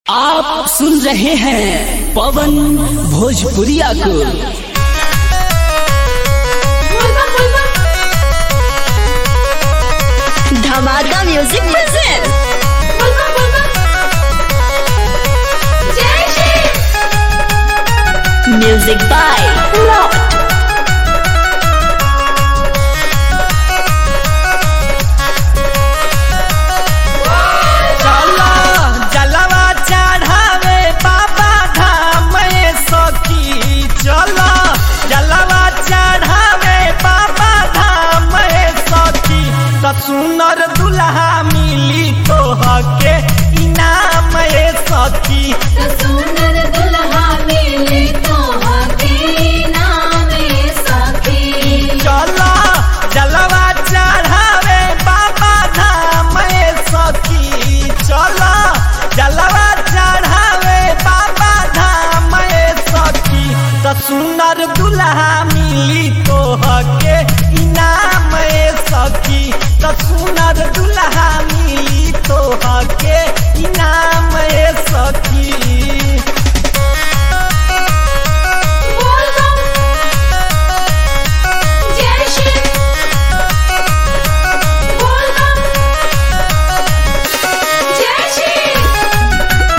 आप सुन रहे हैं पवन भोजपुरिया को धमाका म्यूजिक प्रेजेंट म्यूजिक बाय रॉट चलो जलवा चढ़ावे बाबा धाम में सखी चलो जलवा चढ़ावे बाबा धाम में सखी त सुनर दुल्हा मिली तो हके इनाम ए सखी सुंदर दुल्हा मिले तो हके नाम सखी चलो जलवा चढ़ावे बाबा धाम में सखी चलो जलवा चढ़ावे बाबा धाम में सखी त सुंदर दुल्हा मिली तो हके इनाम ए सखी त सुंदर दुल्हा मिली तो हके इनाम ए सखी बोल बम जय श्री बोल बम जय श्री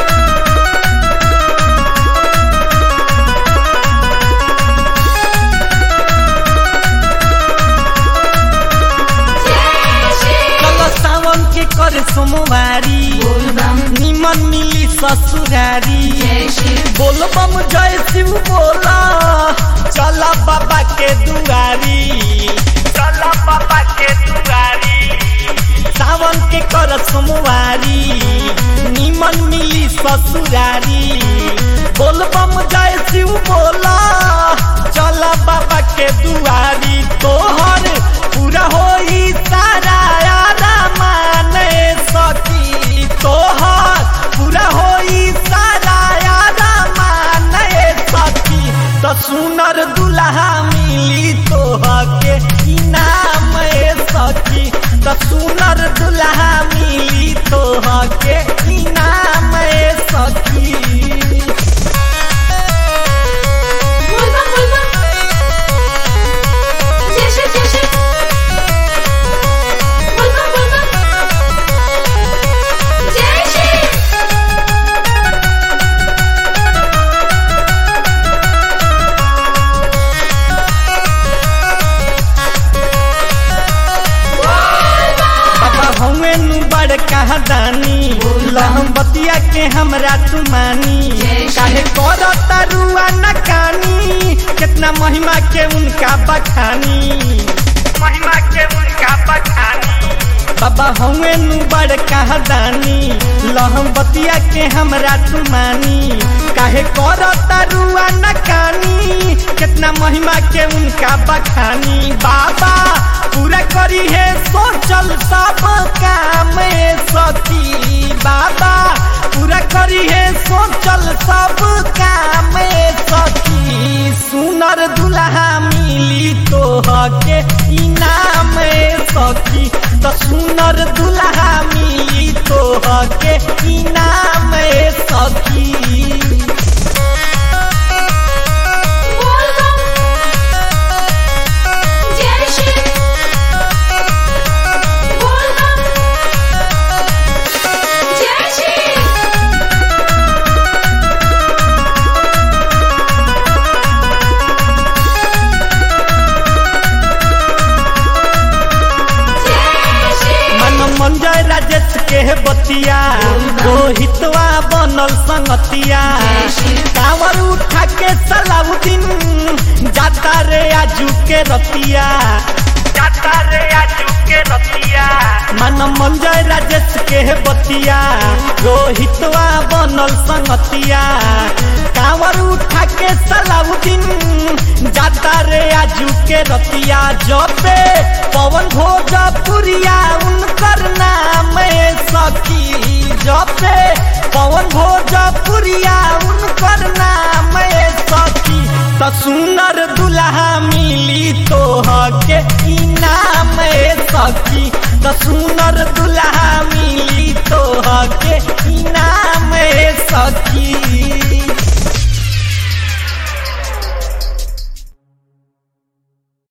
जय श्री चलो सावन के कर सोमवारी बोल बम निमन मिली ससुरारी जय श्री बोल बम जय शिव बोला चला बाबा के दुआरी चला बाबा के दुआरी सावन के कर सोमवारी निमन मिली ससुरारी बोल बम जय शिव बोला चला बाबा के दुआरी तोहर पूरा होई सारा यारा माने सकी तोहर पूरा होई सारा यारा माने सकी तो सुनर दुल्हा मिली तोहके इनाम ए सखी तो सुनर दुल्हा मिली तोहके इनाम ए सखी बोल बम बोल बम जय श्री जय श्री बोल बम बोल बम जय श्री बाबा हमें नु बड़ कहा दानी लहम बतिया के हमरा तुमानी काहे कर तरुआ न कानी कितना महिमा के उनका बखानी महिमा के उनका बखानी बाबा हमें नु बड़ कहा दानी लहम बतिया के हमरा तुमानी काहे कर तरुआ न कानी कितना महिमा के उनका बखानी बाबा पूरा करी है सोचल सब काम ए सखी बाबा पूरा करी है सोचल सब काम ए सखी सुनर दुल्हा मिली तो हके इनाम ए सखी तो सुनर दुल्हा मिली तो हके इनाम ए सखी बोल बम जय श्री बोल बम जय श्री जय श्री मन मंजय राजेश के बतिया रोहितवा बनल संगतिया कांवर उठा के सलाउद्दीन जाता रे आजू के रतिया जाता रे आजू के रतिया मन मंजय राजेश के बतिया रोहितवा बनल संगतिया कांवर उठा के सलाउद्दीन जाता रे आजू के रतिया जपे पवन भोजपुरिया उनकर नाम ए सखी जपे पवन भोजपुरिया उनकर नाम ए सखी त सुनर दुल्हा मिली तो हके इनाम ए सखी त सुनर दुल्हा मिली तोह के इनाम सखी